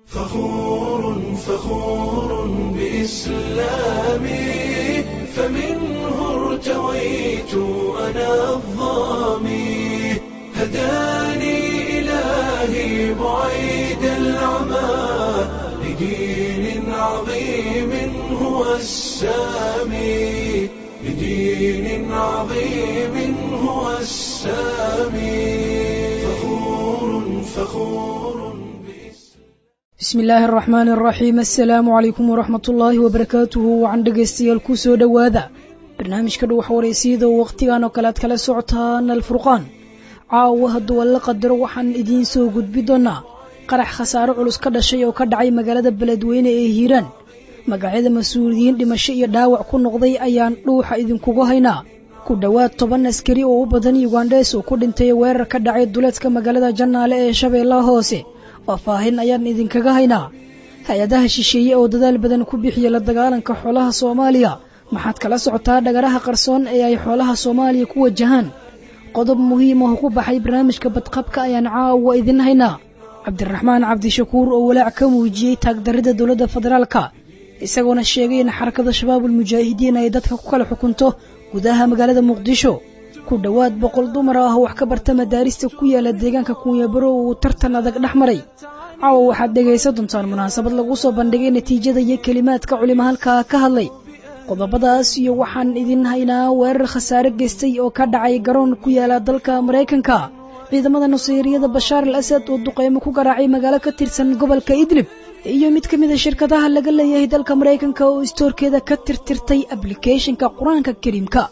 فخور فخور بإسلامي فمنه ارتويت أنا الظامي هداني إلهي بعيد العمى لدين عظيم هو السامي لدين عظيم هو السامي فخور فخور bismi illaahi araxmaani araxiim assalaamu calaykum waraxmat ullaahi wabarakaatuhu wacan dhegaystayaal ku soo dhowaada barnaamijka dhuwax wareysiyada oo wakhtigan oo kale aad kala socotaan alfurqaan caawa hadduu alla qadaro waxaan idiin soo gudbi doonaa qarax khasaaro culus ka dhashay oo ka dhacay magaalada beledweyne ee hiiraan magacyada mas-uuliyiin dhimasho iyo dhaawac ku noqday ayaan dhuuxa idinkugu haynaa ku dhowaad toban askari oo u badan yugandhees oo ku dhintay weerar ka dhacay duleedka magaalada jannaale ee shabeellaha hoose faahfaahin ayaan idinkaga haynaa hay-adaha shisheeye oo dadaal badan ku bixiya la dagaalanka xoolaha soomaaliya maxaad kala socotaa dhagaraha qarsoon ee ay xoolaha soomaaliya ku wajahaan qodob muhiim ah ku baxay barnaamijka badqabka ayaan caawa idin haynaa cabdiraxmaan cabdishakuur oo walaac ka muujiyey taagdarrida dowladda federaalka isagoona sheegay in xarakada shabaabul mujaahidiin ay dadka ku kala xukunto gudaha magaalada muqdisho ku dhowaad boqol dumar ah wax ka barta madaarista ku yaala deegaanka kuunyabaro uu tartan adag dhex maray caawa waxaad dhegaysan doontaan munaasabad lagu soo bandhigay natiijada iyo kelimaadka culimo halkaa ka hadlay qodobadaas iyo waxaan idin haynaa weerar khasaare geystay oo ka dhacay garoon ku yaala dalka maraykanka ciidamada nasiiriyada bashaar al asad oo duqeymo ku garaacay magaalo ka tirsan gobolka idlib iyo mid ka mid a shirkadaha laga leeyahay dalka maraykanka oo istoorkeeda ka tirtirtay ablicathonka qur-aanka kariimka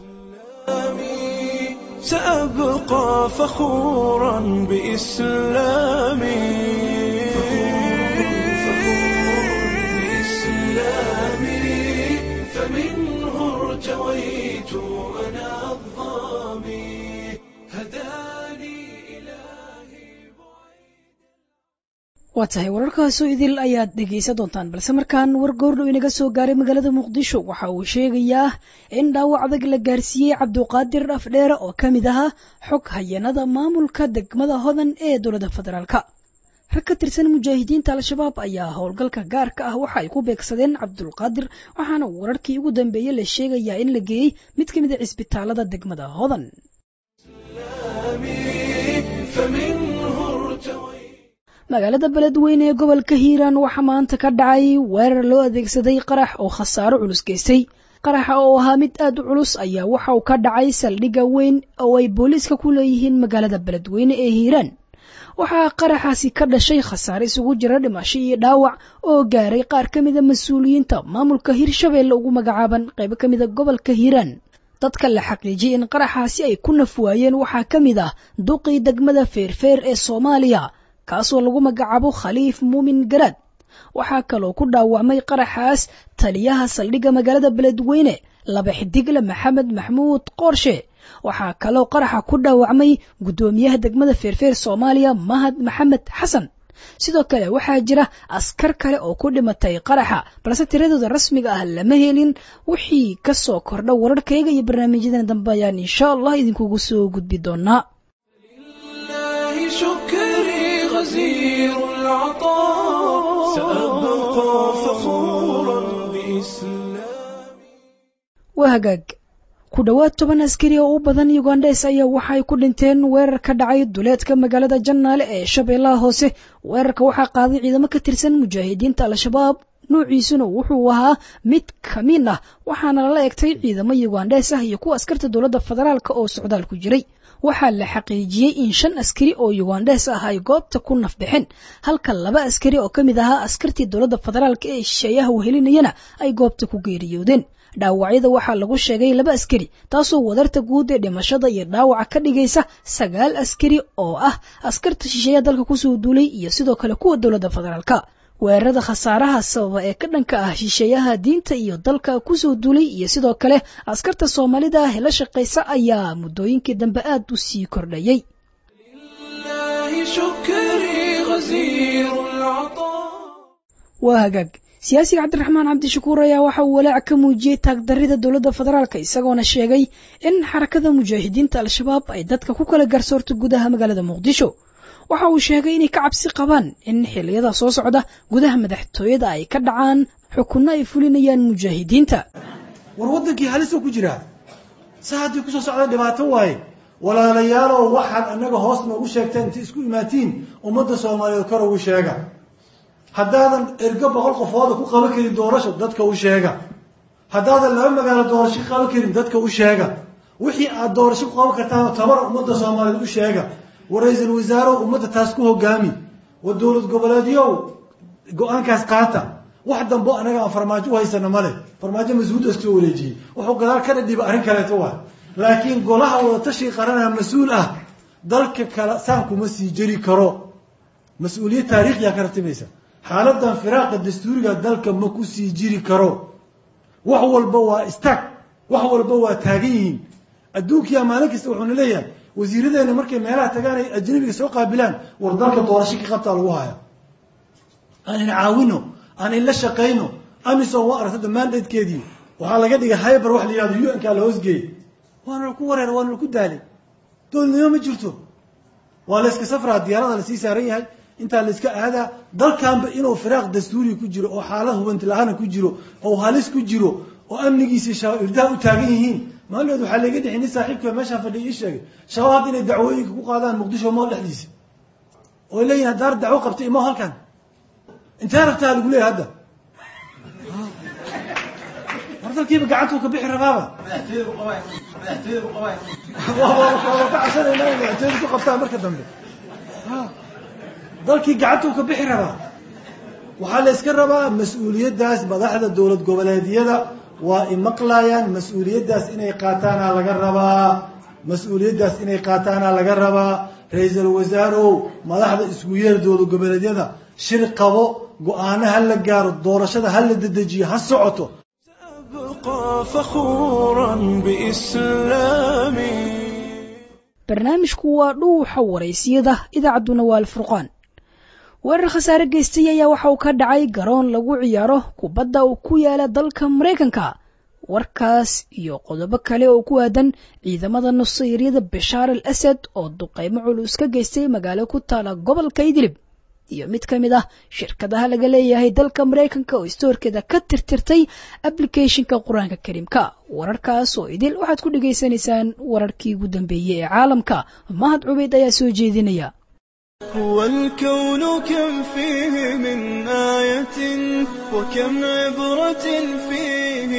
سأبقى فخورا بإسلامي فمنه ارتويت أنا الظامي هداني waa tahay wararkaasoo idil ayaad dhegaysan doontaan balse markaan war goordhow inaga soo gaaray magaalada muqdisho waxa uu sheegayaa in dhaawac adag la gaarsiiyey cabduqaadir afdheere oo ka mid ahaa xog hayanada maamulka degmada hodan ee dowladda federaalka rag ka tirsan mujaahidiinta al-shabaab ayaa howlgalka gaarka ah waxa ay ku beegsadeen cabdulqaadir waxaana wararkii ugu dambeeyey la sheegayaa in la geeyey mid ka mid a cisbitaalada degmada hodan magaalada beledweyne ee gobolka hiiraan waxaa maanta ka dhacay weerar loo adeegsaday qarax oo khasaaro culus geystay qaraxa oo ahaa mid aad u culus ayaa waxa uu ka dhacay saldhigga weyn oo ay booliiska ku leeyihiin magaalada beledweyne ee hiiraan waxaa qaraxaasi ka dhashay khasaare isugu jira dhimasho iyo dhaawac oo gaaray qaar ka mida mas-uuliyiinta maamulka hirshabeelle ugu magacaaban qaybo ka mida gobolka hiiraan dadka la xaqiijiyey in qaraxaasi ay ku naf waayeen waxaa ka mid ah duqii degmada feerfeer ee soomaaliya kaasoo lagu magacaabo khaliif muumin garaad waxaa kaloo ku dhaawacmay qaraxaas taliyaha saldhigga magaalada beledweyne laba xidigle maxamed maxmuud qoorshe waxaa kaloo qaraxa ku dhaawacmay guddoomiyaha degmada feerfeer soomaaliya mahad maxamed xasan sidoo kale waxaa jira askar kale oo ku dhimatay qaraxa balse tiradooda rasmiga ah lama helin wixii ka soo kordha wararkayga iyo barnaamijyadan dambe ayaan insha allah idinkugu soo gudbi doonaa غزير العطاء سأبقى فخورا بإسلامي waa hagaag ku dhowaad toban askari oo u badan yugandhes ayaa waxay ku dhinteen weerar ka dhacay duleedka magaalada jannaale ee shabeellaha hoose weerarka waxaa qaaday ciidamo ka tirsan mujaahidiinta al-shabaab nuuciisuna wuxuu ahaa mid kamiin ah waxaana lala egtay ciidamo yugandhes ah iyo kuwa askarta dowladda federaalk oo socdaal ku jiray waxaa la xaqiijiyey in shan askari oo yugandhes ah ay goobta ku nafbixeen halka laba askari oo ka mid ahaa askartii dowladda federaalk ee shisheeyaha wehelinayana ay goobta ku geeriyoodeen dhaawacyada waxaa lagu sheegay laba askari taasoo wadarta guud ee dhimashada iyo dhaawaca ka dhigaysa sagaal askari oo ah askarta shisheeyaha dalka kusoo duulay iyo sidoo kale kuwa dowladda federaalka weerarada khasaaraha sababa ee ka dhanka ah shisheeyaha diinta iyo dalka kusoo duulay iyo sidoo kale askarta soomaalida ah ee la shaqaysa ayaa muddooyinkii dambe aad u sii kordhayey waa hagaag siyaasiga cabdiraxmaan cabdishakuur ayaa waxa uu walaac ka muujiyey taagdarrida dowladda federaalka isagoona sheegay in xarakada mujaahidiinta al-shabaab ay dadka ku kala garsoorto gudaha magaalada muqdisho waxa uu sheegay inay ka cabsi qabaan in xilliyada soo socda gudaha madaxtooyada ay ka dhacaan xukunno ay fulinayaan mujaahidiinta war waddankii halisoo ku jiraa sa haddii kusoo socda dhibaato waaye walaalayaalow waxaad annaga hoos noogu sheegteen inta isku imaatiin ummadda soomaaliyeed kor ugu sheega haddaadan ergo boqol qofooda ku qaban karin doorasho dadka u sheega haddaadan laba magaalo doorasho ka qaban karin dadka u sheega wixii aad doorasho ku qaban kartaan tabar ummadda soomaaliyeed u sheega war ra-iisul wasaarew ummadda taas ku hogaami war dowlad goboleedyow go-aankaas qaata wax dambo anaga aan farmaajo u haysana male farmaajo mas-uulda iskasoo wareejiyey wuxuu gadaal ka dhadhiba arrin kaleeto waa laakiin golaha wadatashiga qaranaa mas-uul ah dalka kale saan kuma sii jeri karo mas-uuliyad taariikhiyaa ka ratimaysa xaaladan firaaqa dastuuriga dalka ma ku sii jiri karo wax walba waa istaag wax walba waa taagan yihiin adduunkiyaa maalin kasta wuxuuna leeyahay wasiiradeena markay meelaha tagaan ay ajnabiga soo qaabilaan war dalka doorasho ka qabtaa lagu haya aan in caawino aan in la shaqayno amison waa aragta dhammaandeedkeedii waxaa laga dhigay hyber wax la yihahdo u n kaa la hoosgeeyey waana laku wareer waana laku daalay dowladnimo ma jirto waa la yska safraa diyaarada lasii saaran yahay intaa la iska aadaa dalkanba inuu firaaq dastuuriga ku jiro oo xaalad hubanti la-aana ku jiro oo halis ku jiro oo amnigiisi irdaha u taagan yihiin maalmeed waxaa laga dhixi nin saaxiibka meeshaan fadhiya ii sheegay shabaab inay dacwooyinka ku qaadaan muqdisho mool dhexdiisa oo leeyihin haddaar dacwo qabtay imo halkan intee rabtaa lagu leeyahy hadda war dalkiiba gacantuu ka bixi rabaaba waa ka cabsanayna madaxtooyada ku qabtaan marka dambe dalkii gacantuu ka bixi rabaa waxaa la yska rabaa mas-uuliyaddaas madaxda dowlad goboleedyada waa imaqlayaan mas-uuliyaddaas inay qaataana laga rabaa mas-uuliyaddaas inay qaataana laga rabaa ra-iisul wasaarow madaxda isku yeer dowlad goboleedyada shir qabo go-aano ha la gaaro doorashada ha la dedejiyo ha socoto أبقى فخورا بإسلامي barnaamijku waa dhuuxa waraysiyada idaacadduna waa alfurqaan weerar khasaare geystay ayaa waxa uu ka dhacay garoon lagu ciyaaro kubadda uu ku yaala dalka maraykanka warkaas iyo qodobo kale oo ku aadan ciidamada nusayryada bashaar al asad oo duqeymo culus ka geystay magaalo ku taala gobolka idlib iyo mid ka mid ah shirkadaha laga leeyahay dalka maraykanka oo istoorkeeda ka tirtirtay ablicathonka qur-aanka kariimka wararkaas oo idil waxaad ku dhegaysanaysaan wararkii ugu dambeeyey ee caalamka mahad cubeyd ayaa soo jeedinaya هو الكون كم فيه من آية وكم عبرة فيه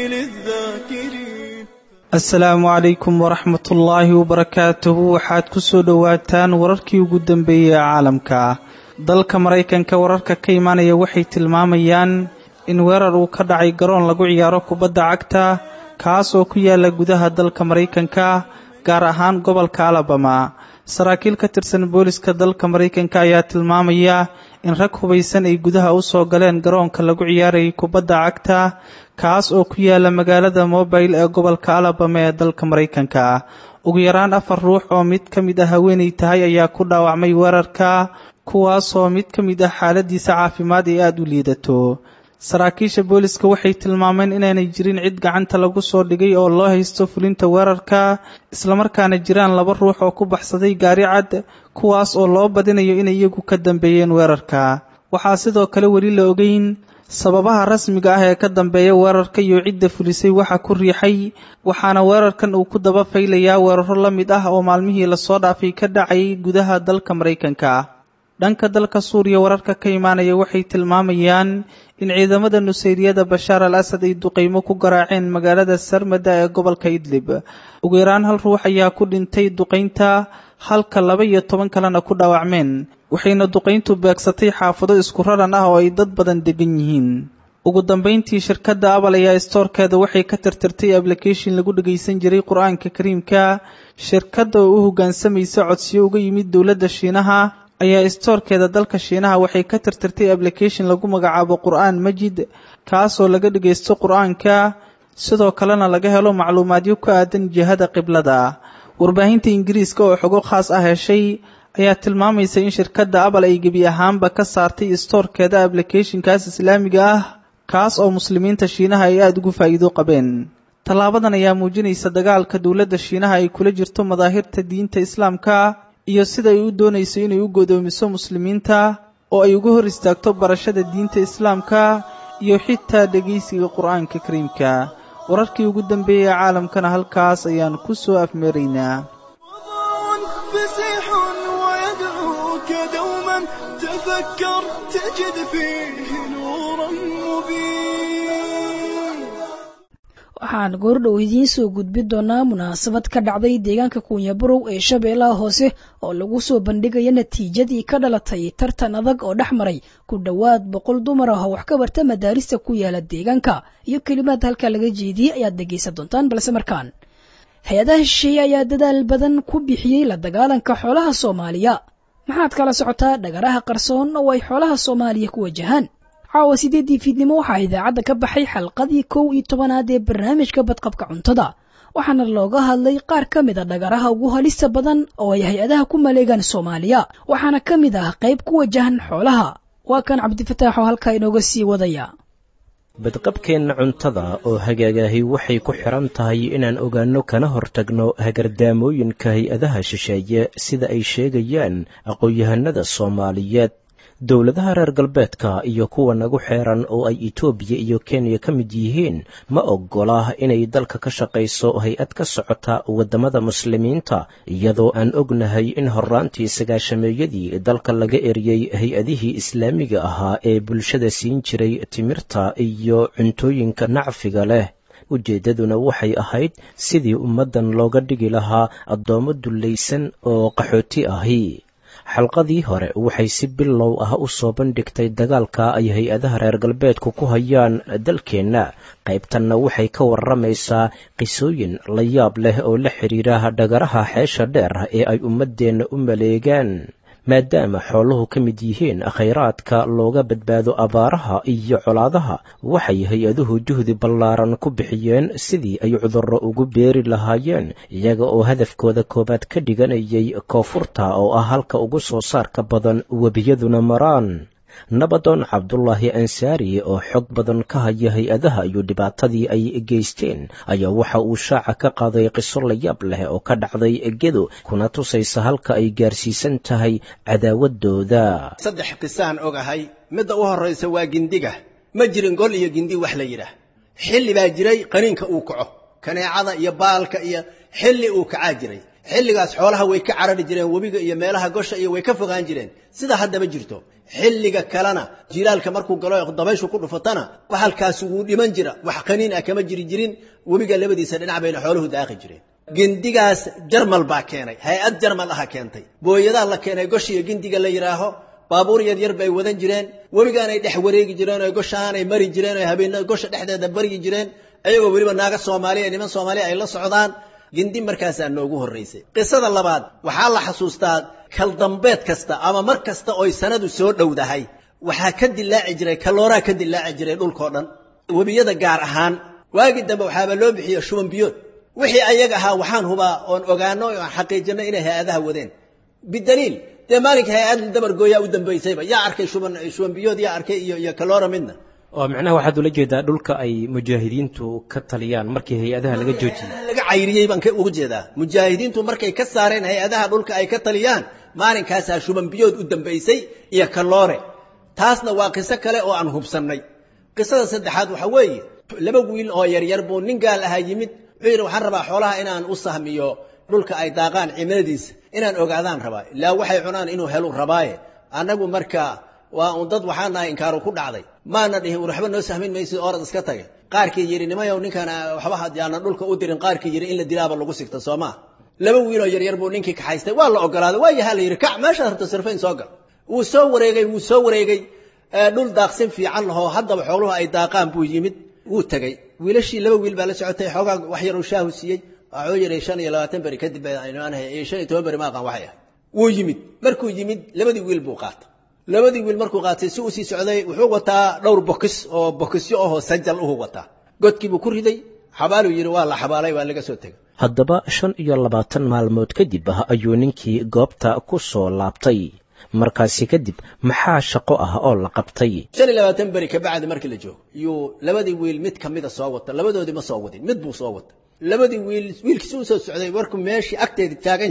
للذاكرين asalaamu calaykum waraxmat ullaahi wabarakaatuhu waxaad ku soo dhowaataan wararkii ugu dambeeyey ee caalamka dalka maraykanka wararka ka imaanaya waxay tilmaamayaan in weerar uu ka dhacay garoon lagu ciyaaro kubadda cagta kaas oo ku yaala gudaha dalka maraykanka gaar ahaan gobolka alabama saraakiil ka tirsan booliska dalka maraykanka ayaa tilmaamaya in rag hubaysan ay gudaha u soo galeen garoonka lagu ciyaarayay kubadda cagta kaas oo ku yaala magaalada mobile ee gobolka alabama ee dalka maraykanka ugu yaraan afar ruux oo mid ka mid ah haweenay tahay ayaa ku dhaawacmay weerarka kuwaasoo mid ka mid ah xaaladiisa caafimaad ee aada u liidato saraakiisha booliska waxay tilmaameen inaanay jirin cid gacanta lagu soo dhigay oo loo haysto fulinta weerarka islamarkaana jiraan laba ruux oo ku baxsaday gaari cad kuwaas oo loo badinayo inay iyagu ka dambeeyeen weerarka waxaa sidoo kale weli la ogeyn sababaha rasmiga ah ee ka dambeeya weerarka iyo cidda fulisay waxa ku riixay waxaana weerarkan uu ku daba faylayaa weeraro la mid ah oo maalmihii lasoo dhaafay ka dhacay gudaha dalka maraykanka dhanka dalka suuriya wararka ka imaanaya waxay tilmaamayaan in ciidamada nusayriyada bashaar al asad ay duqeymo ku garaaceen magaalada sarmada ee gobolka idlib ugu yaraan hal ruux ayaa ku dhintay duqaynta halka laba iyo toban kalena ku dhaawacmeen waxayna duqayntu beegsatay xaafado isku raran ah oo ay dad badan degan yihiin ugu dambayntii shirkadda abal ayaa istoorkeeda waxay ka tirtirtay ablication lagu dhagaysan jiray qur-aanka kariimka shirkadda oo u hoggaansamaysa codsiyo uga yimid dowladda shiinaha ayaa istoorkeeda dalka shiinaha waxay ka tirtirtay ablication lagu magacaabo qur-aan majid kaasoo laga dhagaysto qur-aanka sidoo kalena laga helo macluumaadyo ku aadan jihada qiblada warbaahinta ingiriiska oo xogo khaas ah heshay ayaa tilmaamaysa in shirkadda abal ay gebi ahaanba ka saartay istoorkeeda ablicathonkaas islaamiga ah kaas oo muslimiinta shiinaha ay aada ugu faa'iido qabeen tallaabadan ayaa muujinaysa dagaalka dowladda shiinaha ay kula jirto madaahirta diinta islaamka iyo sida ay u doonayso inay u godoomiso muslimiinta oo ay uga hor istaagto barashada diinta islaamka iyo xitaa dhegaysiga qur'aanka kariimka wararkii ugu dambeeyey caalamkana halkaas ayaan ku soo afmeeraynaa فسيح ويدعوك دوما تفكر تجد فيه نورا مبين waxaan goordhow idiin soo gudbin doonaa munaasabad ka dhacday deegaanka kuunyabarow ee shabeellaha hoose oo lagu soo bandhigaya natiijadii ka dhalatay tartan adag oo dhex maray ku dhowaad boqol dumar ah oo wax ka barta madaarista ku yaala deegaanka iyo kelimaad halkaa laga jeediyey ayaad dhegaysan doontaan balse markaan hay-adaha shisheeye ayaa dadaal badan ku bixiyey la dagaalanka xoolaha soomaaliya maxaad kala socotaa dhagaraha qarsoon oo ay xoolaha soomaaliya ku wajahaan caawa sideeddii fiidnimo waxaa idaacadda ka baxay xalqadii kow iyo tobanaad ee barnaamijka badqabka cuntada waxaana looga hadlay qaar ka mid a dhagaraha ugu halista badan oo ay hay-adaha ku maleegaan soomaaliya waxaana ka mid ah qayb ku wajahan xoolaha waa kan cabdifataax oo halkaa inooga sii wadaya badqabkeenna cuntada oo hagaagahi waxay ku xidhan tahay inaan ogaanno kana hortagno hagardaamooyinka hay-adaha shisheeye sida ay sheegayaan aqoon-yahanada soomaaliyeed dowladaha reer galbeedka iyo kuwa nagu xeeran oo ay etoobiya iyo kenya ka mid yihiin ma oggola inay dalka ka shaqayso hay-ad ka socota waddamada muslimiinta iyadoo aan ognahay in horraantii sagaashameeyadii dalka laga eriyey hay-adihii islaamiga ahaa ee bulshada siin jiray timirta iyo cuntooyinka nacfiga leh ujeeddaduna waxay ahayd sidii ummaddan looga dhigi lahaa addoommo dullaysan oo qaxooti ahi xalqadii hore waxay si bilow ah u soo bandhigtay dagaalka ay hay-adaha reer galbeedku ku hayaan dalkeenna qaybtanna waxay ka warramaysaa qisooyin la yaab leh oo la xidhiira dhagaraha xeesha dheer ee ay ummaddeenna u maleegaan maadaama xooluhu ka mid yihiin khayraadka looga badbaado abaaraha iyo colaadaha waxay hay-aduhu juhdi ballaaran ku bixiyeen sidii ay cudurro ugu beeri lahaayeen iyaga oo hadafkooda koowaad ka dhiganayay koonfurta oo ah halka ugu soo saarka badan webiyaduna maraan nabadoon cabdulaahi ansaari oo xog badan ka haya hay-adaha iyo dhibaatadii ay geysteen ayaa waxa uu shaaca ka qaaday qiso layaab leh oo ka dhacday gedo kuna tusaysa halka ay gaarsiisan tahay cadaawadooda saddex qisaan ogahay midda u horraysa waa gindiga ma jirin gol iyo gindi wax la yidhaah xilli baa jiray qaniinka uu kaco kaneecada iyo baalka iyo xilli uu kacaa jiray xilligaas xoolaha way ka carari jireen webiga iyo meelaha gosha iyo way ka fogaan jireen sida haddaba jirto xilliga kalena jilaalka markuu galo dabayshu ku dhufatana bahalkaasi wuu dhiman jira wax qaniin ah kama jiri jirin webiga labadiisa dhinac bayna xooluhu daaqi jireen gindigaas jarmal baa keenay hay-ad jarmal aha keentay booyadaa la keenay goshiyo gindiga la yidhaaho baabuur yar yar bay wadan jireen webigaanay dhex wareegi jireen oo goshaanay mari jireen oo habeenna gosha dhexdeeda baryi jireen ayagoo weliba naaga soomaaliya ee niman soomaaliya ay la socdaan gindi markaasaa noogu horraysay qisada labaad waxaa la xasuustaa kaldambeed kasta ama mar kasta oy sanadu soo dhowdahay waxaa ka dilaaci jiray kalooraa ka dilaaci jiray dhulkao dhan webiyada gaar ahaan waagii dambe waxaaba loo bixiyo shuban biyood wixii ayaga ahaa waxaan hubaa oon ogaano oon xaqiijinno inay hay-adaha wadeen bidaliil dee maalinka hay-ad dabargooyaa u dambaysayba yaa arkay shuban shuban biyood yaa arkay iyo iyo kaloora midna oo micnaha waxaad ula jeedaa dhulka ay mujaahidiintu ka taliyaan markii hay-adaha laga joojiyey laga cayriyey baan ka uga jeedaa mujaahidiintu markay ka saareen hay-adaha dhulka ay ka taliyaan maalinkaasaa shuban biyood u dambaysay iyo kaloore taasna waa qiso kale oo aan hubsannay qisada saddexaad waxa weeye laba wiil oo yaryar buu nin gaal ahaa yimid wuxuu yidhi waxaan rabaa xoolaha inaan u sahmiyo dhulka ay daaqaan cimiladiisa inaan ogaadaan rabaa ilaa waxay cunaan inuu helu rabaaye annagu marka waa un dad waxaan nahay inkaaru ku dhacday maana dhihin war waxba noo sahmin maysid orad iska taga qaarkii yidhi nimayow ninkaan waxba hadyaana dhulka u dirin qaarkii yidhi in la dilaaba lagu sigta soo maa laba wiiloo yaryar buu ninkii kaxaystay waa la ogolaaday waa yahaa la yidhi kac meeshaad rabto sirfayn soo gal wuu soo wareegay wuu soo wareegay dhul daaqsin fiican lahoo haddaba xooluhu ay daaqaan buu yimid wuu tegey wiilashii laba wiil baa la socotay xoogaa wax yaruu shaahu siiyey waxuu yidhi shan iyo labaatan beri kadib iyo shan iyo toban beri maaqan waxay ahay wuu yimid markuu yimid labadii wiil buu qaatay labadii wiil markuu qaatay si uu sii socday wuxuu wataa dhowr bokis oo bokisyo ahoo sajal uhu wataa godkiibuu ku riday xabaaluu yidhi waa la xabaalay waa laga soo tegay haddaba shan iyo labaatan maalmood kadib ah ayuu ninkii goobta ku soo laabtay markaasi kadib maxaa shaqo ah oo la qabtay shan iyo labaatan beri kabacdi markii la joogo yuu labadii wiil mid kamida soo wata labadoodii ma soo wadin mid buu soo wata labadii wiil wiilkiisi u soo socday markuu meeshii agteeda taagan yahay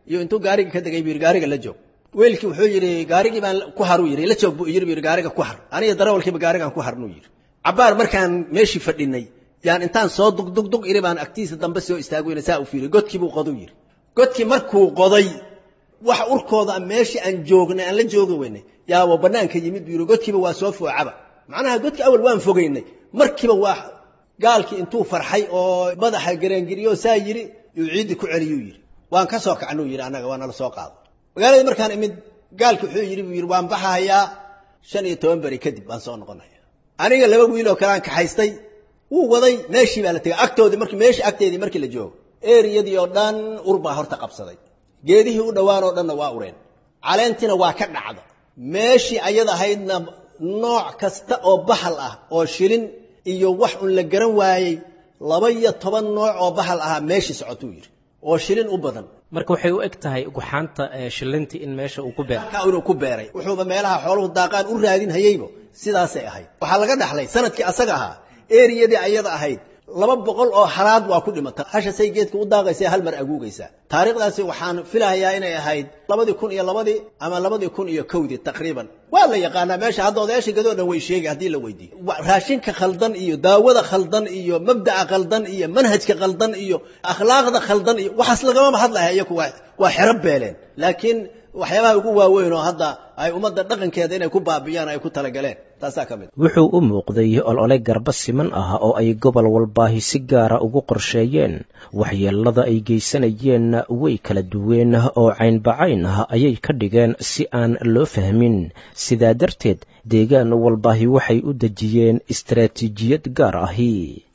iyo intuu gaariga ka degay buu yidhi gaariga la joog weelkii wuxuu yidhi gaarigii baan ku haruu yidhi la joog buu yidhi buu yidhi gaariga ku har aniga darawalkiiba gaarigaan ku harnuu yidhi cabbaar markaan meeshii fadhinay yaan intaan soo dugdugdug iri baan agtiisa dambe soo istaagweyna saa u fiiriy godkii buu qoduu yidhi godkii markuu qoday wax urkooda meeshii aan joognay aan la joogi weynay yaaba bannaanka yimid buu yidhi godkiiba waa soo foocaba macnaha godkii awal waan fogaynay markiiba waa gaalkii intuu farxay oo madaxa garaangiriyo saa yidhi yuu ciiddii ku celiyuu yidhi waan ka soo kacnuu yidhi annaga waa nala soo qaado magaaladii markaan imid gaalkii wuxuu yidhi buu yidhi waan baxahayaa shan iyo toban beri kadib baan soo noqonaya aniga laba wiil oo kaleaan kaxaystay wuu waday meeshii baa la tegay agtoodii markii meeshii agteedii markii la joogo eriyadii oo dhan ur baa horta qabsaday geedihii u dhowaan oo dhanna waa ureen caleentiina waa ka dhacda meeshii ayad ahaydna nooc kasta oo bahal ah oo shilin iyo wax un la garan waayey laba iyo toban nooc oo bahal ahaa meeshii socotuu yidhi oo shilin u badan marka waxay u eg tahay guxaanta shilintii in meesha uu ku beero halkaa inuu ku beeray wuxuuba meelaha xooluhu daaqaan u raadin hayeybo sidaasay ahayd waxaa laga dhaxlay sanadkii asaga ahaa eriyadii ayada ahayd laba boqol oo halaad waa ku dhimata hashasay geedka u daaqaysa hal mar aguugaysaa taariikhdaasi waxaan filahayaa inay ahayd labadii kun iyo labadii ama labadii kun iyo kowdii taqriiban waa la yaqaanaa meesha hadda odayaasha gadoo dhan way sheegay haddii la weydiiyo raashinka khaldan iyo daawada khaldan iyo mabda'a khaldan iyo manhajka khaldan iyo akhlaaqda khaldan iyo waxaas lagamama hadlaya iyaku waa xero beeleen laakiin waxyaabaha ugu waaweyn oo hadda ay ummadda dhaqankeeda inay ku baabi'iyaan ay ku talagaleen taasaa ka mid wuxuu u muuqday olole garba siman ah oo ay gobol walbaahi si gaara ugu qorsheeyeen waxyeelada ay geysanayeenna way kala duween oo caynbacayn ah ayay ka dhigeen si aan loo fahmin sidaa darteed deegaan walbaahi waxay u dejiyeen istaraatiijiyad gaar ahi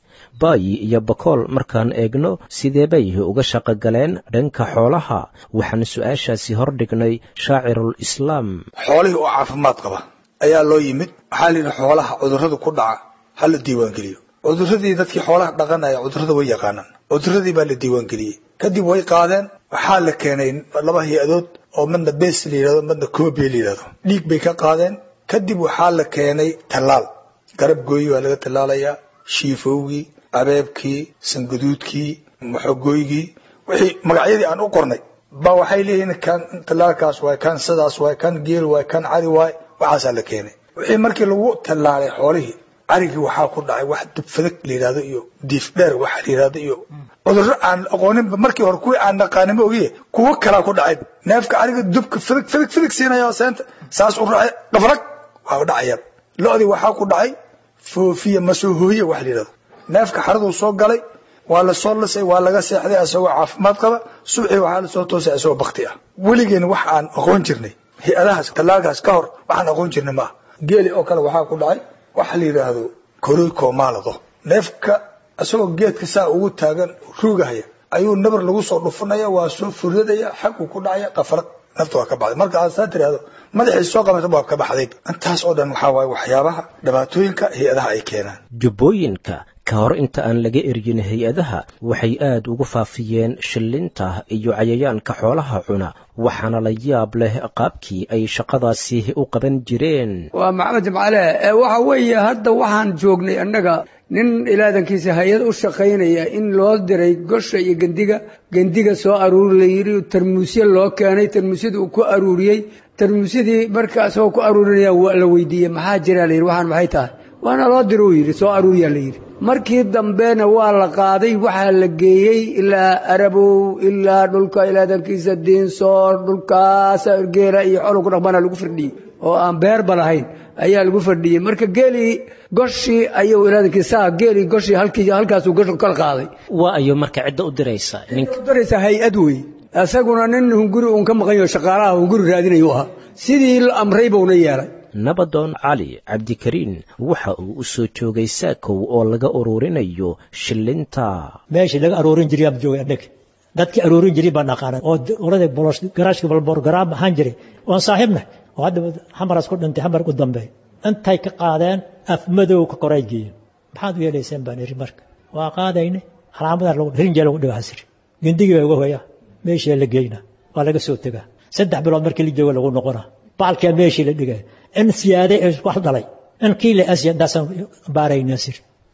baayi iyo bakool markaan eegno sidee bay uga shaqo galeen dhanka xoolaha waxaan su-aashaasi hor dhignay shaacirul islaam xoolihii oo caafimaad qaba ayaa loo yimid waxaa la yidhi xoolaha cudurrada ku dhaca ha la diiwaangeliyo cuduradii dadkii xoolaha dhaqanaya cudurrada way yaqaanaan cuduradii baa la diiwaangeliyey kadib way qaadeen waxaa la keenay laba hay-adood oo midna bes la yidhahdo midna kobe la yidhahdo dhiig bay ka qaadeen kadib waxaa la keenay tallaal garab gooyi waa laga tallaalayaa shiifowgii abeebkii sangaduudkii maxogooygii wixii magacyadii aan u qornay ba waxay leeyihiin kan tallaalkaas waay kan sidaas waay kan geel waay kan cari waay waxaasaa la keenay wixii markii lagu tallaalay xoolihii carigii waxaa ku dhacay wax dubfadag la yidhahdo iyo diif dheer waxa la yidhahdo iyo cudurro aan aqooninba markii hore kuwii aan naqaaninba ogiye kuwo kalaa ku dhacay neefka cariga dubka fadag fadag fadag siinaya oo seenta saas u raacay dhafrag waa dhacaya lo-dii waxaa ku dhacay foofiya masoohooye wax la yidhahdo neefka xaraduu soo galay waa la soo lisay waa laga seexday asagoo caafimaad qaba suuxii waxaa lasoo toosay asagoo bakti ah weligeen wax aan aqoon jirnay hay-adahaas tallaalkaas ka hor waxaan aqoon jirnay maaha geeli oo kale waxaa ku dhacay waxa la yidhaahdo koriko maalado neefka isagoo geedka saa ugu taagan ruugahaya ayuu nabar lagu soo dhufanaya waa soo furadaya xaguu ku dhacaya qafarad nafta waa ka baxday marka aad saa tiraahdo madaxiis soo qabata waa ka baxday intaas oo dhan waxaa waaye waxyaabaha dhibaatooyinka hay-adaha ay keenaan jubbooyinka ka hor inta aan laga eryin hay-adaha waxay aad ugu faafiyeen shillinta iyo cayayaanka xoolaha cuna waxaana la yaab leh qaabkii ay shaqadaasi u qaban jireen waa maxamed jimcale waxa weeye hadda waxaan joognay annaga nin ilaadankiisa hay-ad u shaqaynaya in loo diray gosha iyo gendiga gendiga soo aruuri la yidhi tarmuusya loo keenay tarmuusyada uu ku aruuriyey tarmuusyadii marka isagoo ku aruurinaya la weydiiyey maxaa jira la yidhi waxaan maxay tahay waana loo diro uu yidhi soo aruuriyaa la yidhi markii dambena waa la qaaday waxaa la geeyey ilaa arabow ilaa dhulka ilaadankiisa diinsoor dhulkaas geela iyo xoolo ku dhaqmana lagu firdhiyey oo aan beerba lahayn ayaa lagu fadhiyey marka geelii goshii ayuu ilaadankiisa geelii goshii halkii halkaasuu gosh kala qaaday waa ayo marka cidda u diraysa ninka u diraysa hay-ad wey isaguna nin hunguri uun ka maqan yaho shaqaalaha hunguri raadinayu ahaa sidii la amray buuna yeelay nabadoon cali cabdikariin waxa uu u soo joogay saakow oo laga ururinayo shillinta meeshii laga aruurin jiray aan joogay annaga dadkii aruurin jiray baan aqaana oo urada bolos garaashka balborgaraam ahaan jiray oon saaxiibna oo hadda xamaraas ku dhintay xamar u dambeey intay ka qaadeen af madow ka koray geeyeen maxaad u yeelayseen baan iri marka waa qaadayne calaamadaa lagu rinjee lagu dhigaa hasiri gendigii baa uga hoya meeshii la geyna waa laga soo tegaa saddex bilood markii la joogo lagu noqona baalkaa meeshii la dhigay in siyaade wax dhalay in kii la asya daasaan baarayna sir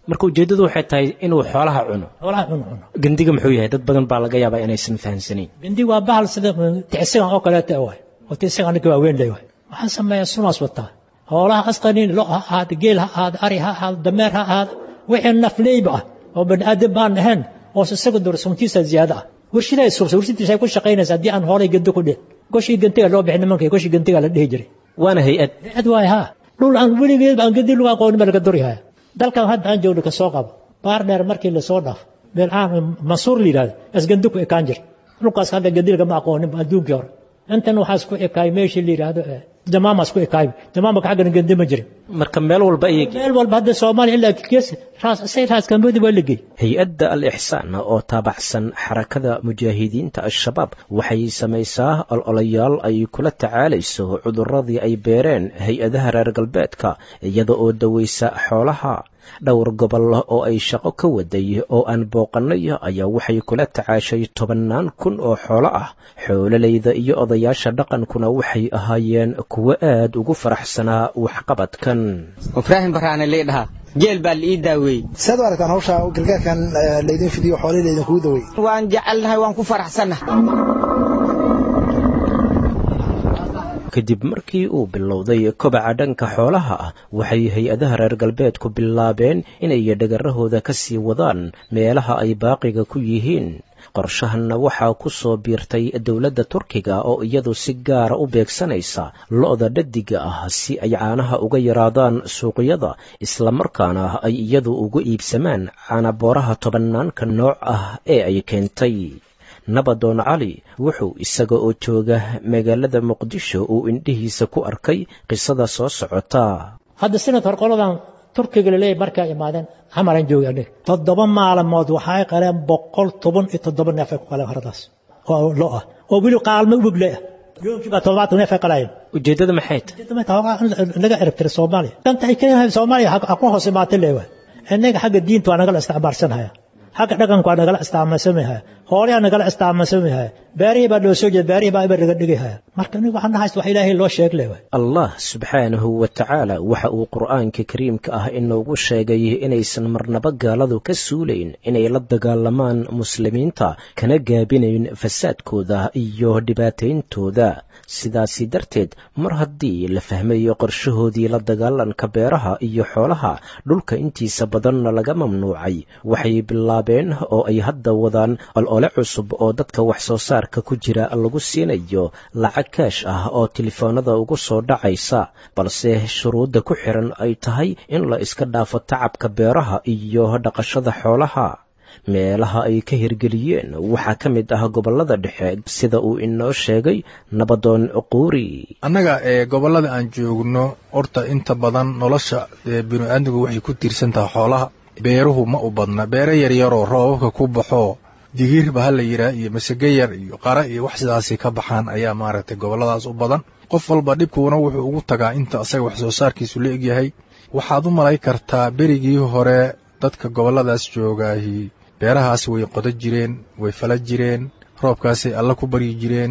marka ujeeddadu waxay tahay inuu xoolaha cuno xoolaha cuno cuno gandiga muxuu yahay dad badan baa laga yaabaa inaysan fahamsanayn gindi waa bahal sida ticsigan oo kaleeta waay oo ticsigan ninka waa weyn leh waay waxaan sameeyaa sunaas wataa xoolaha asqaniin lo ha ahaada geel ha ahaada ari ha ahaada dameer ha ahaada wixii nafleyba ah oo bani aadam baan ahayn oo isaga dor suntiisa ziyaada ah warshidaa suursa warshadiisa ay ku shaqaynaysa haddii aan hoolay gandi ku dhihin goshii gantiga loo bixin nimanka goshii gantiga la dhihi jiray waana hay-ad hay-ad waay haa dhul aan weligeed aan gandi lagu aqoonin baa laga durihaya dalkan hadda aan joogno ka soo qabo baar dheer markii lasoo dhaafo meel aan mansuur la yidhahdo asgandi ku ekaan jir dhulkaas hadda gandi lagama aqoonin adduunkii hore intan waxaas ku ekaay meeshii la yidhaahdo jamaamaas ku ekaay jamaamaka xaggana gandi ma jirin marka meel walba ayay meel walba hadda soomaaliya ilaa gees raas say raas kambodi waa la geey hay-adda al ixsaan oo taabacsan xarakada mujaahidiinta al-shabaab waxay samaysaa ololayaal ay kula tacaalayso cudurradii ay beereen hay-adaha reer galbeedka iyada oo dawaysa xoolaha dhowr gobol oo ay shaqo ka waday oo aan booqannay ayaa waxay kula tacaashay tobannaan kun oo xoolo ah xoololayda iyo odayaasha dhaqankuna waxay ahaayeen kuwo aad ugu faraxsanaa waxqabadkan ibraahim baraane leedhaha geel baa la ii daaweeyey saad u aragtaan hawsha gargaarkan laydin fidiyo xoolihii laydinkugu daweeyey waan jecelnahay waan ku faraxsannahay kadib markii uu bilowday kobaca dhanka xoolaha ah waxay hay-adaha reer galbeedku bilaabeen inay dhagarahooda ka sii wadaan meelaha ay baaqiga ku yihiin qorshahanna waxaa ku soo biirtay dowladda turkiga oo iyadu si gaara u beegsanaysa lo-da dhadiga ah si ay caanaha uga yaraadaan suuqyada islamarkaana ay iyadu ugu iibsamaan caanabooraha tobannaanka nooc ah ee ay keentay nabadoon cali wuxuu isaga oo jooga magaalada muqdisho uu indhihiisa ku arkay qisada soo socota hadda sanad hor qoladan turkiga laleeyahy markaa imaadeen xamaran jooga aniga toddoba maalmood waxay qaleen boqol toban iyo toddoba neef ay ku qaleen horadaas oo lo ah oo weli qaalmo ubugle ah yoomkii baa toddobaatan neef ay qalayeen ujeeddada maxay tahay naga ciribtira soomaaliya danta ay keenahay soomaaliya ha ku hoos imaatay leewa innaga xagga diinta waa nagala isticmaalsanhaya xagga dhaqanku waa nagala isticmaalsamahaya hoolaha nagala isticmaalsamahaya beerihii baa loo soo jeeda beerihii baa ibar laga dhigahaya marka aniga waxaan nahaysta wax ilaahay loo sheeg leewa allah subxaanahu wa tacaala waxa uu qur'aanka kariimka ah inoogu sheegay inaysan marnaba gaaladu ka suulayn inay la dagaalamaan muslimiinta kana gaabinayn fasaadkooda iyo dhibaatayntooda sidaasi darteed mar haddii la fahmayo qorshahoodii la dagaalanka beeraha iyo xoolaha dhulka intiisa badanna laga mamnuucay waxay bilaabeen oo ay hadda wadaan olole cusub oo dadka wax soo saarka ku jira lagu siinayo lacag kaash ah oo telefoonada ugu soo dhacaysa balse shuruudda ku xiran ay tahay in la iska dhaafo tacabka beeraha iyo dhaqashada xoolaha meelaha ay ka hirgeliyeen waxaa ka mid ah gobollada dhexe sida uu inoo sheegay nabadoon quuri annaga ee gobollada aan joogno horta inta badan nolosha binu-aadmigu waxay ku tiirsan tahay xoolaha beeruhu ma u badna beere yaryaroo roobabka ku baxo digiirba ha la yidhaah iyo masage yar iyo qara iyo wax sidaasi ka baxaan ayaa maaragtay gobolladaas u badan qof walba dhibkuuna wuxuu ugu tagaa inta asaga wax soo saarkiisu la egyahay waxaad u malay kartaa berigii hore dadka gobolladaas joogaahi beerahaas way qoda jireen way fala jireen roobkaasay alla ku baryi jireen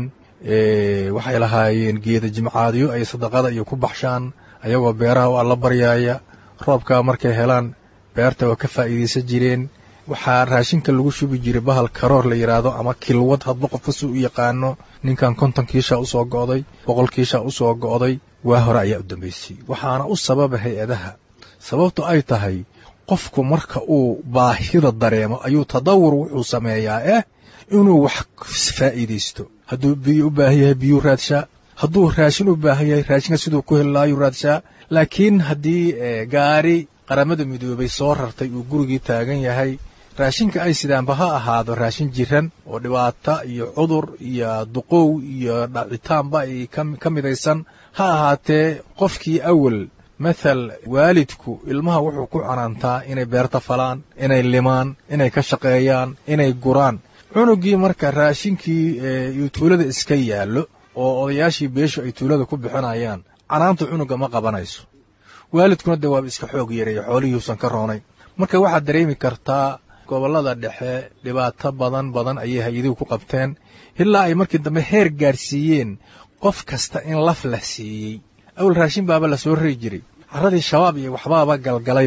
waxay lahaayeen geeda jimcaadyo ay sadaqada iyo ku baxshaan ayagoo beeraha u alla baryaaya roobkaa markay helaan beerta waa ka faa'iidaysan jireen waxaa raashinka lagu shubi jiray bahal karoor la yidhaahdo ama kilwad hadba qof kasuu u yaqaano ninkan konton kiishaa usoo go'day boqol kiishaa usoo go'day waa hore ayaa u dambaysay waxaana u sababa hay-adaha sababtu ay tahay qofku marka uu baahida dareemo ayuu tadawur wuxuu sameeyaa eh inuu wax faa'iidaysto hadduu biyo u baahan yahay biyuu raadshaa hadduu raashin u baahan yahay raashinka siduu ku heli lahaayuu raadshaa laakiin haddii gaari qaramada midoobay soo rartay uu gurigii taagan yahay raashinka ay sidaanba ha ahaado raashin jiran oo dhibaata iyo cudur iyo duqow iyo dhacitaanba ay ka midaysan ha ahaatee qofkii awal mathal waalidku ilmaha wuxuu ku canaantaa inay beerta falaan inay limaan inay ka shaqeeyaan inay guraan cunugii marka raashinkii uu tuulada iska yaallo oo odayaashii beeshu ay tuulada ku bixinayaan canaanta cunuga ma qabanayso waalidkuna dee waaba iska xoog yareeya xoolihiiusan ka roonayn marka waxaad dareemi kartaa gobollada dhexe dhibaato badan badan ayay hay-aduhu ku qabteen ilaa ay markii dambe heer gaarsiiyeen qof kasta in laf la siiyey awal raashin baaba la soo rari jiray carradii shabaab iyo waxbaaba galgalayba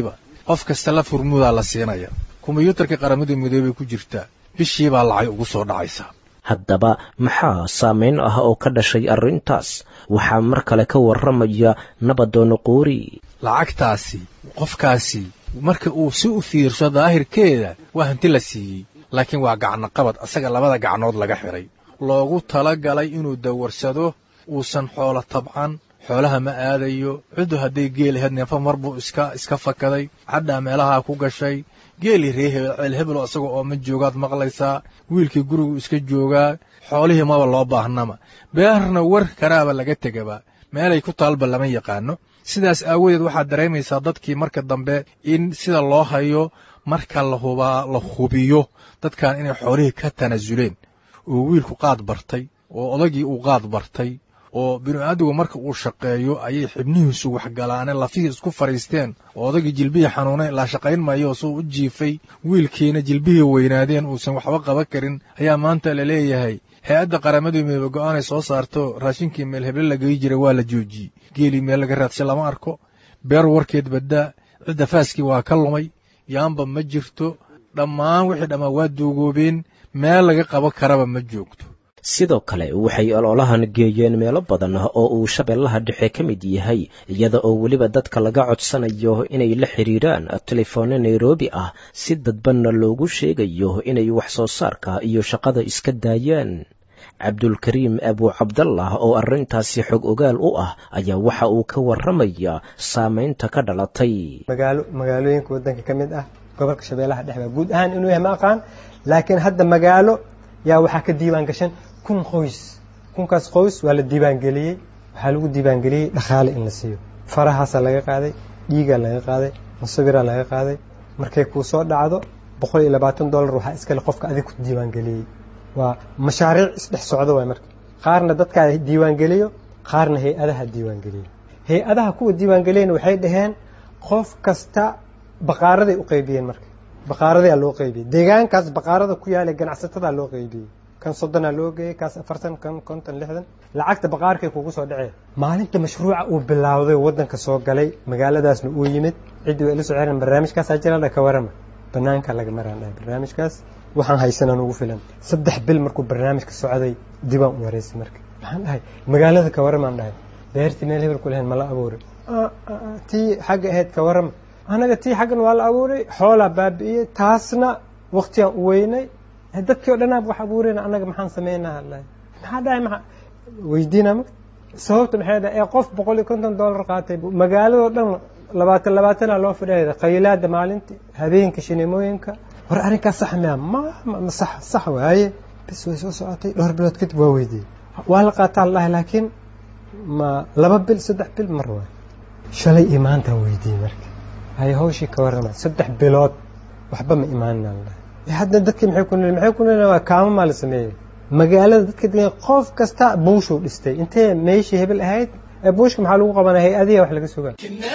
qof kasta la furmudaa la siinaya kombiyuutarka qaramada midoobay ku jirtaa bishiibaa lacag ugu soo dhacaysa haddaba maxaa saamayn ah oo ka dhashay arrintaas waxaa mar kale ka warramaya nabadoono qoori lacagtaasi qofkaasi marka uu si u fiirsho daahirkeeda waa hanti la siiyey laakiin waa gacnoqabad asaga labada gacnood laga xidhay loogu tala galay inuu dawarsado uusan xoolo tabcan xoolaha ma aadayo ciddu hadday geel ahayd neefo mar buu iska iska fakaday cadhaa meelahaa ku gashay geelii ree hebel ceel hebelo isaga oo ma joogaad maqlaysaa wiilkii gurigu iska joogaa xoolihii maba loo baahnama beerna war karaaba laga tegaba meelay ku taalba lama yaqaano sidaas aawadeed waxaad dareemaysaa dadkii marka dambe in sida loo hayo marka la hubaa la hubiyo dadkan inay xoolihii ka tanaasuleen oo wiilku qaad bartay oo odagii uu qaad bartay oo binu-aadigu marka uu shaqeeyo ayay xibnihiisu waxgalaaneen lafihii isku fadhiisteen oo odagii jilbihii xanuunay ilaa shaqayn maayo suu u jiifay wiilkiina jilbihii weynaadeen uusan waxba qaban karin ayaa maanta la leeyahay hay-adda qaramadii midoobe go-aanay soo saarto raashinkii meel heble la geyi jiray waa la joojiyey geelii meel laga raadshay lama arko beer warkeed baddaa cidda faaskii waa ka lumay yaamba ma jirto dhammaan wixii dhammaa waa duugoobeen meel laga qaban karaba ma joogto sidoo kale waxay ololahan geeyeen meelo badan oo uu shabeellaha dhexe ka mid yahay iyada oo weliba dadka laga codsanayo inay la xidhiiraan telefoonno nairobi ah si dadbanna loogu sheegayo inay wax soo saarka iyo shaqada iska daayaan cabdulkariim abuu cabdallah oo arrintaasi xog ogaal u ah ayaa waxa uu ka warramaya saamaynta ka dhalatay magaalo magaalooyinka waddanka ka mid ah gobolka shabeellaha dhexe baa guud ahaan inuu yahay ma aqaan laakiin hadda magaalo yaa waxaa ka diiwaan gashan kun qoys kunkaas qoys waa la diiwaangeliyey waxaa lagu diiwaangeliyey dhaqaale in la siiyo farahaasaa laga qaaday dhiigaa laga qaaday musawiraa laga qaaday markay kuu soo dhacdo boqol iyo labaatan dollar waxaa iskale qofka adig ku diiwaangeliyey waa mashaariic isdhex socdo waay marka qaarna dadkaa diiwaangeliyo qaarna hay-adaha diiwaangeliyo hay-adaha kuwa diiwaangeliyana waxay dhaheen qof kasta baqaaraday u qaybiyeen marka baqaaradaa loo qaybiyey deegaankaas baqaarada ku yaala ganacsatada loo qaybiyey kan soddonaa loo geeyey kaas afartan kan konton lixdan lacagta baqaarkay kugu soo dhacee maalinta mashruuca uu bilaawday waddanka soo galay magaaladaasna uu yimid ciddii waa ila soo ceran barnaamijkaasaa jira ka warama banaanka laga maraan dhahay barnaamijkaas waxaan haysanaan ugu filan saddex bil markuu barnaamijka socday dibaan u wareysay marka maxaan dhahay magaalada ka waramaan dhahay beertii meel hebel ku lahayn mala abuuray tii xagga ahayd ka warama anaga tii xaggan waa la abuuray xoolaa baabi'iyey taasna waktigaan u weynay dadkii o dhanaab wax abuurayna annaga maxaan sameynaa maxaa dhahay maa weydiina ma sababta maxay dhahay ee qof boqol iyo konton dollar qaatay magaaladoo dhan labaatan labaatanaa loo fidhaya qaylaada maalintii habeenka shineemooyinka war arrinkaas sax miya ma ma sax sax waaye bis way soo socotay dhowr bilood kadib waa weydiiyey waa la qaataa la dhahay laakiin ma laba bil saddex bil mar waay shalay iyo maantaan weydiiyey marka hay hawshii ka warrama saddex bilood waxba ma imaaninaa la dhahay hadda dadkii maxay ku nil maxay ku nil waa kaamo maa la sameeyey magaalada dadka degan qof kasta buushuu dhistay intee meeshii hebel ahayd ee buushka maxaa lagu qabanaya hay-adiya wax laga sugaa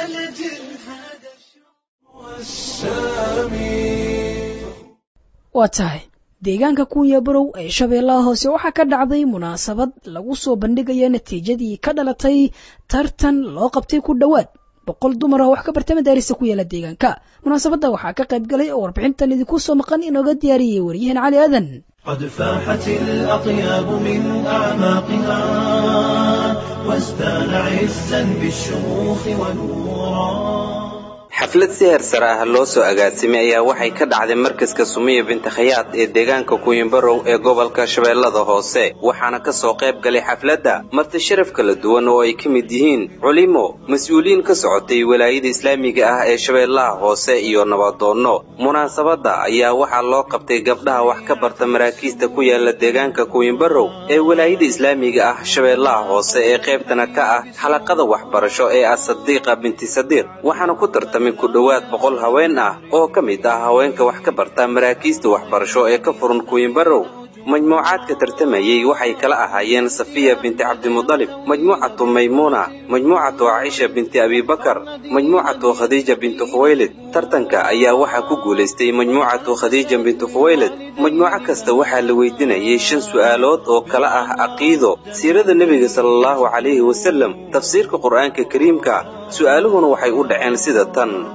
waa tahay deegaanka kunya barow ee shabeellaha hoose waxaa ka dhacday munaasabad lagu soo bandhigaya natiijadii ka dhalatay tartan loo qabtay ku dhowaad boqol dumar ah wax ka barta madaarista ku yaala deegaanka munaasabadda waxaa ka qayb galay oo warbixintan idinku soo maqan inooga diyaariyey waryahan cali aadan قد فاحت الأطياب من أعماقها وازدان عزا بالشموخ ونورا xaflad si heersare ah loo soo agaasimay ayaa waxay ka dhacday markaska sumiya binti khayaad ee deegaanka kuyimbarow ee gobolka shabeellada hoose waxaana ka soo qayb galay xafladda marti sharaf kala duwan oo ay ka mid yihiin culimo mas-uuliyiin ka socotay walaayada islaamiga ah ee shabeellaha hoose iyo nabadoonno munaasabadda ayaa waxaa loo qabtay gabdhaha wax ka barta maraakiista ku yaala deegaanka kuyimbarow ee walaayada islaamiga ah shabeellaha hoose ee qaybtana ka ah xalaqada waxbarasho ee asadiiqa binti sadiiq waxaana ku tartamay ku dhowaad boqol haween ah oo ka mid ah haweenka wax ka barta maraakiista waxbarasho ee ka furan kuyimbarow majmuucaadka tartamayey waxay kala ahaayeen safiya binti cabdimudalib majmuucatu maymuuna majmuucatu caaisha binti abibakar majmuucatu khadiija binti khuwaylid tartanka ayaa waxaa ku guulaystay majmuucatu khadiija binti khuwaylid majmuuco kasta waxaa la weydiinayay shan su'aalood oo kala ah caqiido siirada nebiga sala allahu calayhi wasalem tafsiirka qur'aanka kariimka su'aaluhuna waxay u dhaceen sida tan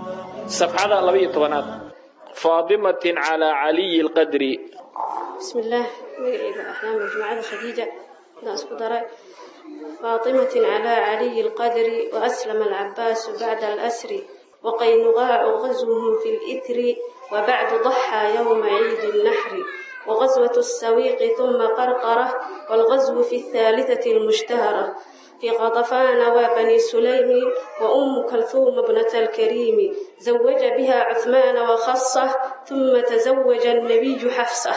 safxada laba iyo tobanaad faadimatin calaa caliyi lqadri بسم الله مقعد أحلام الجماعة خديجة ناس قدرة فاطمة على علي القدر وأسلم العباس بعد الأسر وقينغاع غزوهم في الإثر وبعد ضحى يوم عيد النحر وغزوة السويق ثم قرقرة والغزو في الثالثة المشتهرة في غطفان وبني سليم وأم كلثوم ابنة الكريم زوج بها عثمان وخصه ثم تزوج النبي حفصة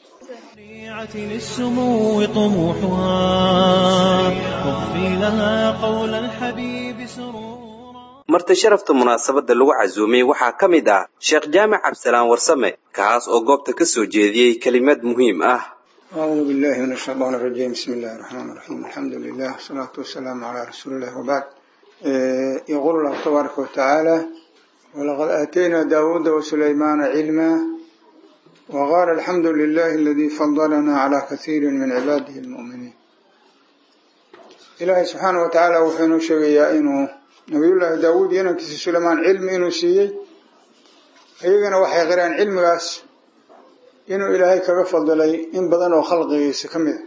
للسمو طموحها واغفي لها قول الحبيب سرورا marti sharafta munaasabadda lagu casuumay waxaa ka mid ah sheekh jaamac cabdisalaan warsame kaas oo goobta ka soo jeediyey kelimad muhiim ah أعوذ بالله من الشيطان الرجيم بسم الله الرحمن الرحيم الحمد لله والصلاة والسلام على رسول الله وبعد إيه، يقول الله تبارك وتعالى ولقد آتينا داود وسليمان علما وقال الحمد لله الذي فضلنا على كثير من عباده المؤمنين إلهي سبحانه وتعالى وحين شغيا إنه نبي الله داود ينكس سليمان علم إنه سيي أيضا وحي غيران علم غاس inuu ilaahay kaga fadilay in badan oo khalqigiisa ka mid a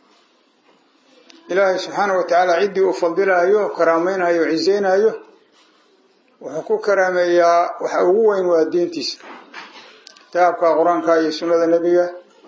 ilaahay subxaana wa tacaala ciddii uu fadilaayo karaamaynayo o ciseynaayo wuxuu ku karaameeyaa waxa ugu weyn waa diintiisa kitaabka qur-aanka iyo sunnada nebiga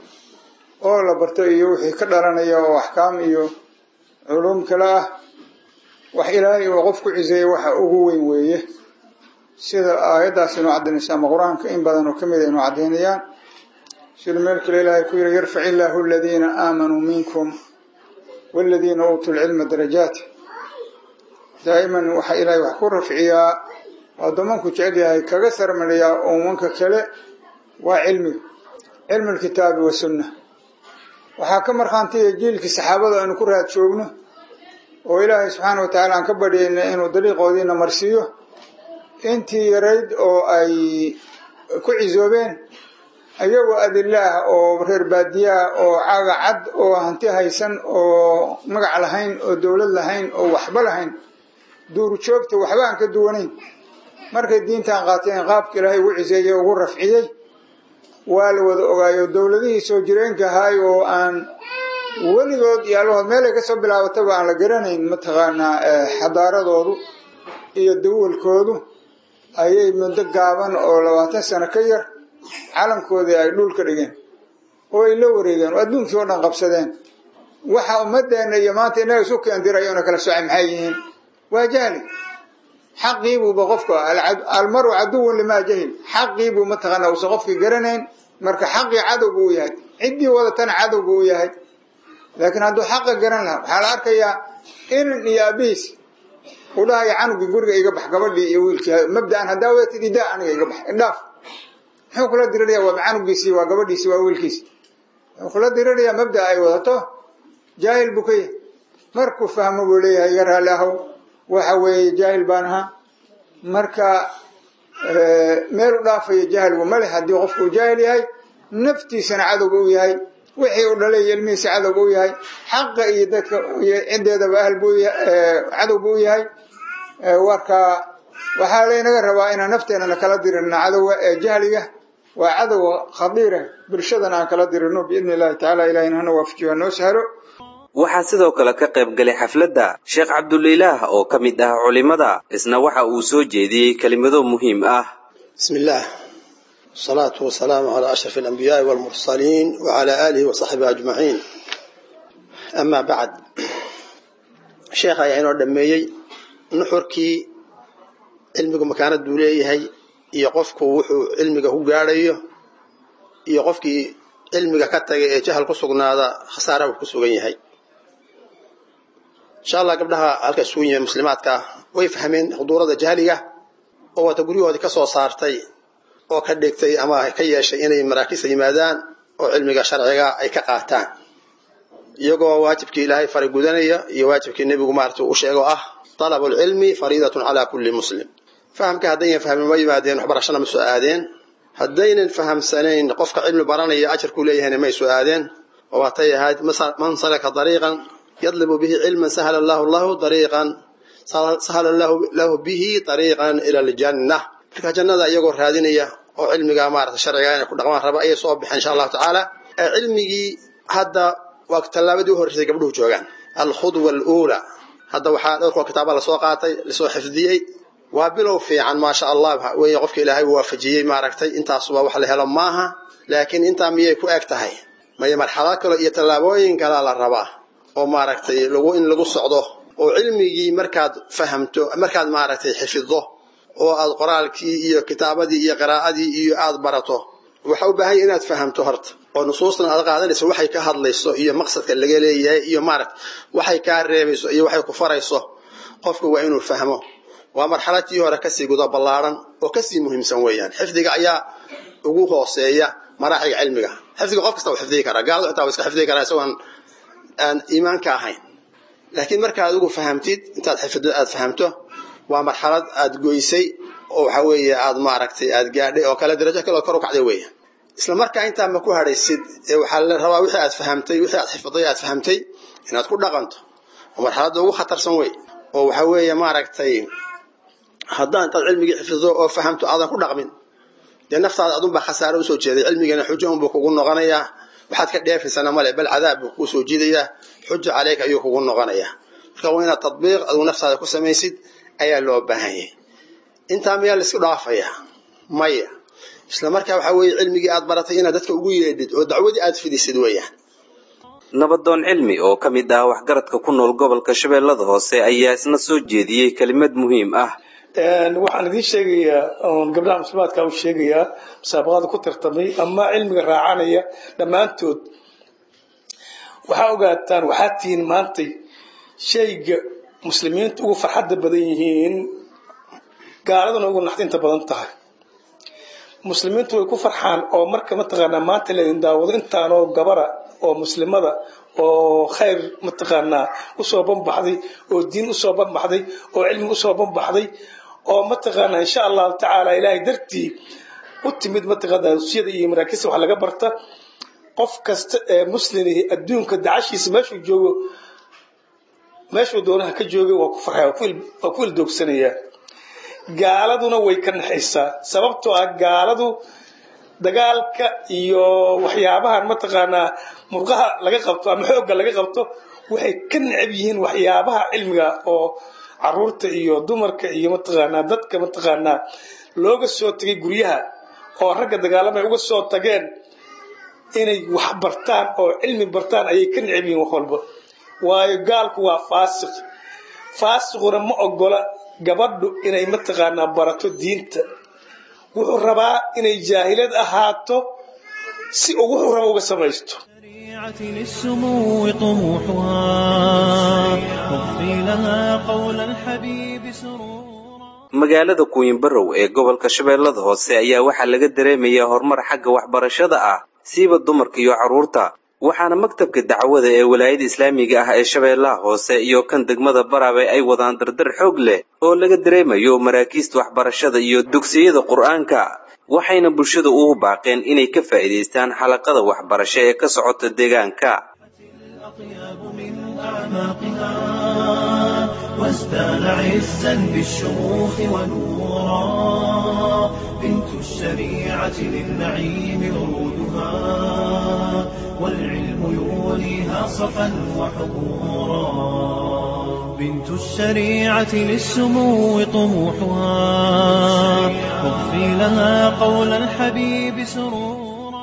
oo la barto iyo wixii ka dhalanaya oo axkaam iyo culuum kale ah wax ilaahay uu qof ku ciseeyey waxa ugu weyn weeye sida aayaddaas inoo caddaynaysa ama qur-aanka in badan oo kamid a inoo caddaynayaan sida meel kale ilaahay ku yiri yarfac illaahu aladiina aamanuu minkum waladiina uutuu lcilma darajaat daa'iman waxaa ilaahay wax ku rafciyaa addoommanku jecel yahay kaga sarmariyaa ummanka kale waa cilmiga cilmu lkitaabi wasunna waxaa ka markhaantiya jiilkii saxaabada aynu ku raad joogno oo ilaahay subxaana wa tacaala aan ka baryayna inuu dariiqoodiina marsiiyo intii yarayd oo ay ku cisoobeen ayagoo adilaah oo reer baadiyaah oo caaga cad oo hanti haysan oo magac lahayn oo dowlad lahayn oo waxba lahayn duurjoogta waxba aan ka duwanayn markay diintan qaateen qaabka ilaahay ugu ciseeyey ugu rafciyey waa la wada ogaayo dowladihii soo jireenka ahaay oo aan weligood iyo allahood meelay kasoo bilaabataba aan la garanayn mataqaanaa xadaaradoodu iyo dawalkoodu ayay muddo gaaban oo labaatan sano ka yar calankoodii ay dhul ka dhigeen oo ay la wareegeen oo adduunkii oo dhan qabsadeen waxa ummadeena iyo maanta inaga isu keendirayo na kala socay maxay yihiin waa jahli xaqiibuuba qofka almaru caduwun limaa jahil xaqiibuu mataqaana uusan qofkii garanayn marka xaqii cadow buu u yahay ciddii wadatana cadow buu u yahay laakiin hadduu xaqa garan lahaa waxaa la arkayaa inan iyo abiis u dhahaya canugii guriga iga bax gabadhii iyo wiilkii mabdaan haddaa wadatid idaa aniga iga bax indhaaf muxuu kula diriraya waa canugiisii waa gabadhiisii waa wiilkiisi wuxuu kula dirirayaa mabda ay wadato jaahil buu ka yahay markuu fahmo buu leeyahay iga raalli ahow waxa weeye jaahil baan ahaa marka meel u dhaafaya jahligu male haddii qofku uu jaahil yahay naftiisana cadowga u yahay wixii uu dhalay iyo ilmihiisa cadowga u yahay xaqa iyo dadka iyo ciddeedaba ahl buu cadow buu u yahay warka waxaa laynaga rabaa inaan nafteenana kala dirirno cadowga ee jahliga waa cadow khadiira bulshadana aan kala dirino biidni illahi tacaala ilahina hana waafajiyo hanoo sahlo waxaa sidoo kale ka qayb galay xafladda sheekh cabdulilaah oo ka mid ah culimada isna waxa uu soo jeediyey kelimado muhiim ah بسم الله والصلاة والسلام على أشرف الأنبياء والمرسلين وعلى آله وصحبه أجمعين أما بعد شيخ يعني دميي نحركي cilmigu makaanaduu leeyahay iyo qofku wuxuu cilmiga ku gaadhayo iyo qofkii cilmiga ka tagay ee jahal ku sugnaada khasaara uu ku sugan yahay insha allah gabdhaha halka isugu yimid muslimaadka way fahmeen khuduurada jahliga oo wata guryahoodii ka soo saartay oo ka dhigtay ama ka yeeshay inay maraakiista yimaadaan oo cilmiga sharciga ay ka qaataan iyagoo waajibkii ilaahay faray gudanaya iyo waajibkii nebigu maarata u sheego ah طلب العلم فريضة على كل مسلم فهم كهدين فهم ما يمادين وحبرشنا مسو آدين هدين فهم سنين قفك علم براني أجر كليه ما يسو آدين وواتي هاد من سلك طريقا يطلب به علما سهل الله له طريقا سهل الله له به طريقا إلى الجنة marka jannada iyagoo raadinaya oo cilmiga maarata sharciga inay ku dhaqmaan raba ayay soo baxeen insha allahu tacaala cilmigii hadda waa tallaabadii u horreysay gabdhuhu joogaan alkhudwa aluula hadda waxaa dhowrkoo kitaaba lasoo qaatay lasoo xifdiyey waa bilow fiican maasha allah wey qofka ilaahay uu waafajiyey maaragtay intaasuba wax la helo maaha laakiin intaa miyay ku eg tahay maya marxalad kale iyo tallaabooyin kalea la rabaa oo maaragtay lagu in lagu socdo oo cilmigii markaad fahamto markaad maaragtay xifiddo oo aad qoraalkii iyo kitaabadii iyo qiraa'adii iyo aad barato waxa u baahanya inaad fahamto horta oo nusuustan aad qaadanayso waxay ka hadlayso iyo maqsadka laga leeyahay iyo maaragt waxay kaa reebayso iyo waxay ku farayso qofka waa inuu fahmo waa marxaladtii hore kasii guda ballaaran oo kasii muhiimsan weeyaan xifdiga ayaa ugu hooseeya maraaxiga cilmiga xifdiga qof kasta uu xifdigi karaa gaaladu xitaa waa iska xifdigi karaa isagoon aan iimaanka ahayn laakiin marka adigu fahamtid intaad xifdo aad fahamto waa marxalad aad goysay oo waxa weeye aad maaragtay aad gaadhay oo kale darajo kale oo kor u kacday weeyaan isla markaa intaa ma ku hadhaysid ee waxaa la rabaa wixii aad fahamtay wixii aad xifday aad fahamtay inaad ku dhaqanto oo marxaladda ugu khatarsan wey oo waxa weeye maaragtay haddaan intaad cilmigii xifdido oo fahamto aadan ku dhaqmin dee naftaada adunbaa khasaare usoo jeeday cilmigana xujo unbuu kugu noqonayaa waxaad ka dheefaysana male bal cadaab buu kuu soo jiidayaa xuja caleyka ayuu kugu noqonayaa marka waa inaad tadbiiq adigu naftaada ku samaysid ayaa loo baahan yahay intaa miyaa laisku dhaafayaa maya isla markaa waxaa weeye cilmigii aad baratay inaad dadka ugu yeedhid oo dacwadii aad fidisid weeyaan nabadoon cilmi oo ka mid ah waxgaradka ku nool gobolka shabeellada hoose ayaa isna soo jeediyey kelimad muhiim ah waxaan idiin sheegayaa oon gabdhaha muslimaadka u sheegayaa musaabaqada ku tartamay ama cilmiga raacanaya dhammaantood waxaa ogaataan waxaad tihiin maantay shayga muslimiinta ugu farxadda badan yihiin gaaladuna ugu naxdinta badan tahay muslimiintu way ku farxaan oo marka mataqaanaa maanta laydin daawado intaanoo gabara oo muslimada oo khayr mataqaanaa usoo banbaxday oo diin usoo banbaxday oo cilmi usoo banbaxday oo mataqaanaa insha allahu tacaala ilaahay dartii u timid mataqaanaa dugsiyada iyo maraakiista wax laga barta qof kasta ee muslimihi adduunka dacashiisa meeshuu joogo meeshuu doonaha ka joogay waa ku farxaya waa ku ildoogsanaya gaaladuna way ka naxaysaa sababtoo ah gaaladu dagaalka iyo waxyaabahan mataqaanaa murqaha laga qabto ama xoogga laga qabto waxay ka necab yihiin waxyaabaha cilmiga oo caruurta iyo dumarka iyo mataqaanaa dadka mataqaanaa looga soo tagay guryaha oo ragga dagaalamay uga soo tageen inay wax bartaan oo cilmi bartaan ayay ka necab yihiin wax walba waayo gaalku waa faasiq faasiquna ma ogola gabadhu inay mataqaanaa barato diinta wuxuu rabaa inay jaahilad ahaato si uu wuxuu raba uga samaysto للسمو طموحها واغفي لها قول الحبيب سرورا magaalada kuwinbarow ee gobolka shabeellada hoose ayaa waxaa laga dareemayaa horumar xagga waxbarashada ah siiba dumarka iyo carruurta waxaana maktabka dacwada ee walaayada islaamiga ah ee shabeellaha hoose iyo kan degmada baraabe ay wadaan dardar xoog leh oo laga dareemayo maraakiista waxbarashada iyo dugsiyada qur'aanka waxayna bulshada ugu baaqeen inay ka faa'iidaystaan xalaqada waxbarasho ee ka socota deegaanka وازدان عزا بالشموخ ونورا بنت الشريعة للنعيم ورودها والعلم يوليها صفا وحبورا بنت الشريعة للسمو طموحها واغفي لها قول الحبيب سرورا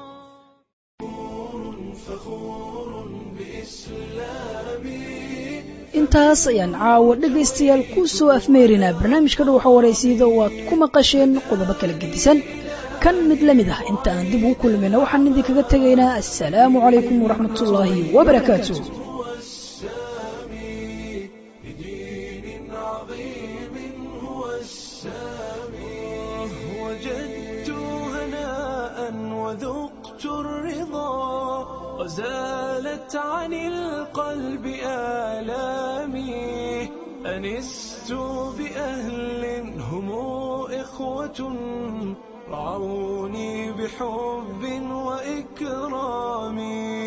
intaas ayaan caawa dhegaystayaal ku soo afmeerinaa barnaamijka dhuwaxa waraysyada oo aad ku maqasheen qodobo kala gedisan kan mid la mid ah inta aan dib ugu kulmayna waxaan idinkaga tegaynaa assalaamu calaykum waraxmatullaahi wabarakaatu وجدت هناء وذقت الرضا وزالت عن القلب آلامي أنست بأهل هم إخوة رعوني بحب وإكرام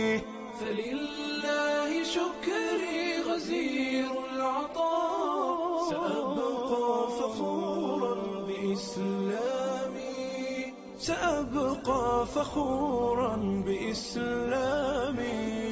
فلله شكري غزير العطاء سأبقى فخورا بإسلامي إسلامي سأبقى فخورا بإسلامي